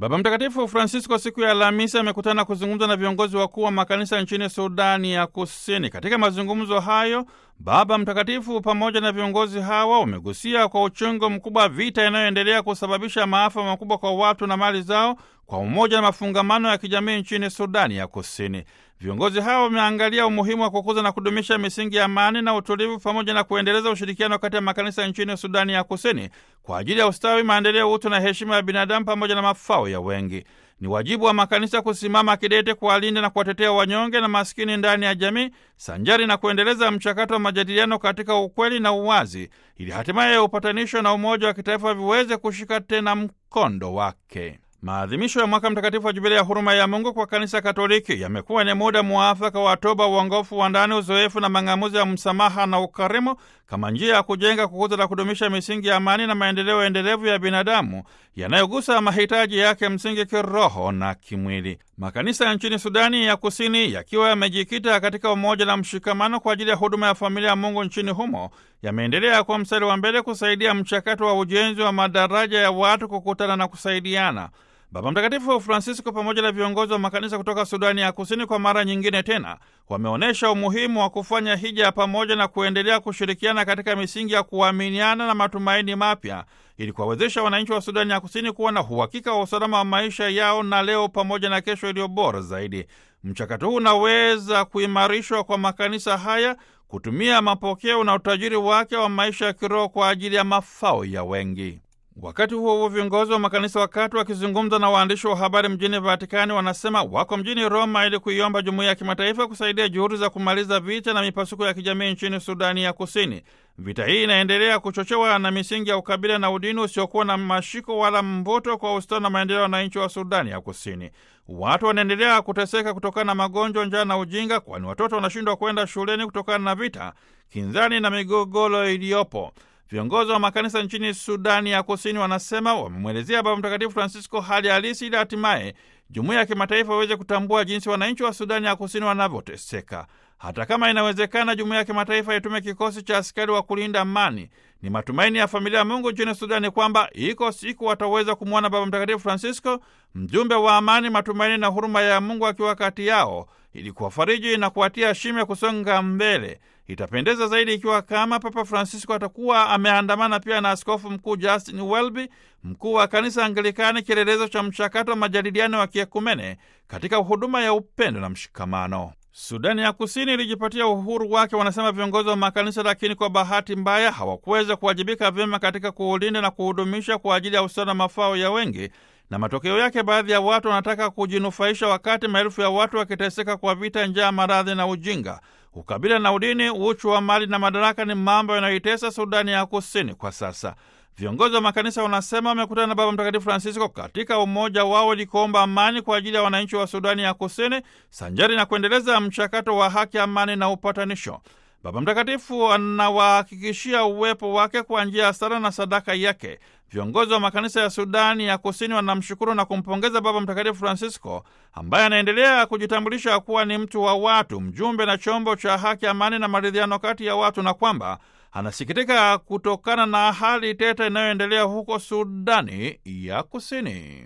Baba Mtakatifu Francisco siku ya Alhamisi amekutana kuzungumza na viongozi wakuu wa makanisa nchini Sudani ya Kusini. Katika mazungumzo hayo, Baba Mtakatifu pamoja na viongozi hawa wamegusia kwa uchungu mkubwa vita inayoendelea kusababisha maafa makubwa kwa watu na mali zao, kwa umoja na mafungamano ya kijamii nchini Sudani ya Kusini. Viongozi hawa wameangalia umuhimu wa kukuza na kudumisha misingi ya amani na utulivu pamoja na kuendeleza ushirikiano kati ya makanisa nchini Sudani ya Kusini kwa ajili ya ustawi, maendeleo, utu na heshima ya binadamu pamoja na mafao ya wengi. Ni wajibu wa makanisa kusimama kidete kuwalinda na kuwatetea wanyonge na maskini ndani ya jamii, sanjari na kuendeleza mchakato wa majadiliano katika ukweli na uwazi, ili hatimaye upatanisho na umoja wa kitaifa viweze kushika tena mkondo wake. Maadhimisho ya mwaka mtakatifu wa Jubilia ya huruma ya Mungu kwa kanisa Katoliki yamekuwa ni muda muafaka wa toba, uongofu wa ndani, uzoefu na mang'amuzi ya msamaha na ukarimu kama njia ya kujenga, kukuza na kudumisha misingi ya amani na maendeleo endelevu ya binadamu yanayogusa mahitaji yake msingi kiroho na kimwili. Makanisa nchini Sudani ya Kusini yakiwa yamejikita katika umoja na mshikamano kwa ajili ya huduma ya familia ya Mungu nchini humo yameendelea kwa mstari wa mbele kusaidia mchakato wa ujenzi wa madaraja ya watu kukutana na kusaidiana. Baba Mtakatifu Francisco pamoja na viongozi wa makanisa kutoka Sudani ya Kusini kwa mara nyingine tena wameonyesha umuhimu wa kufanya hija ya pamoja na kuendelea kushirikiana katika misingi ya kuaminiana na matumaini mapya ili kuwawezesha wananchi wa Sudani ya Kusini kuwa na uhakika wa usalama wa maisha yao na leo pamoja na kesho iliyo bora zaidi. Mchakato huu unaweza kuimarishwa kwa makanisa haya kutumia mapokeo na utajiri wake wa maisha ya kiroho kwa ajili ya mafao ya wengi. Wakati huo huo, viongozi wa makanisa wakati wakizungumza na waandishi wa habari mjini Vatikani wanasema wako mjini Roma ili kuiomba jumuiya ya kimataifa kusaidia juhudi za kumaliza vita na mipasuko ya kijamii nchini Sudani ya Kusini. Vita hii inaendelea kuchochewa na misingi ya ukabila na udini usiokuwa na mashiko wala mvuto kwa ustawi na maendeleo ya wananchi wa Sudani ya Kusini. Watu wanaendelea kuteseka kutokana na magonjwa, njaa na ujinga, kwani watoto wanashindwa kwenda shuleni kutokana na vita, kinzani na migogoro iliyopo. Viongozi wa makanisa nchini Sudani ya Kusini wanasema wamemwelezea Baba Mtakatifu Francisco hali halisi ili hatimaye jumuiya ya kimataifa iweze kutambua jinsi wananchi wa Sudani ya Kusini wanavyoteseka. Hata kama inawezekana, jumuiya ya kimataifa itume kikosi cha askari wa kulinda amani. Ni matumaini ya familia ya Mungu nchini Sudani kwamba iko siku wataweza kumwona Baba Mtakatifu Francisco, mjumbe wa amani, matumaini na huruma ya Mungu akiwa kati yao ili kuwafariji na kuwatia shime kusonga mbele. Itapendeza zaidi ikiwa kama Papa Francisco atakuwa ameandamana pia na Askofu Mkuu Justin Welby, mkuu wa kanisa Anglikani, kielelezo cha mchakato wa majadiliano wa kiekumene katika huduma ya upendo na mshikamano. Sudani ya Kusini ilijipatia uhuru wake, wanasema viongozi wa makanisa, lakini kwa bahati mbaya hawakuweza kuwajibika vyema katika kuulinda na kuhudumisha kwa ajili ya usawa na mafao ya wengi na matokeo yake baadhi ya watu wanataka kujinufaisha wakati maelfu ya watu wakiteseka kwa vita, njaa, maradhi na ujinga. Ukabila na udini, uchu wa mali na madaraka ni mambo yanayoitesa Sudani ya Kusini kwa sasa. Viongozi wa makanisa wanasema wamekutana na Baba Mtakatifu Francisco katika umoja wao ili kuomba amani kwa ajili ya wananchi wa Sudani ya Kusini, sanjari na kuendeleza mchakato wa haki, amani na upatanisho. Baba Mtakatifu anawahakikishia uwepo wake kwa njia ya sala na sadaka yake. Viongozi wa makanisa ya Sudani ya Kusini wanamshukuru na kumpongeza Baba Mtakatifu Francisco ambaye anaendelea kujitambulisha kuwa ni mtu wa watu, mjumbe na chombo cha haki, amani na maridhiano kati ya watu, na kwamba anasikitika kutokana na hali tete inayoendelea huko Sudani ya Kusini.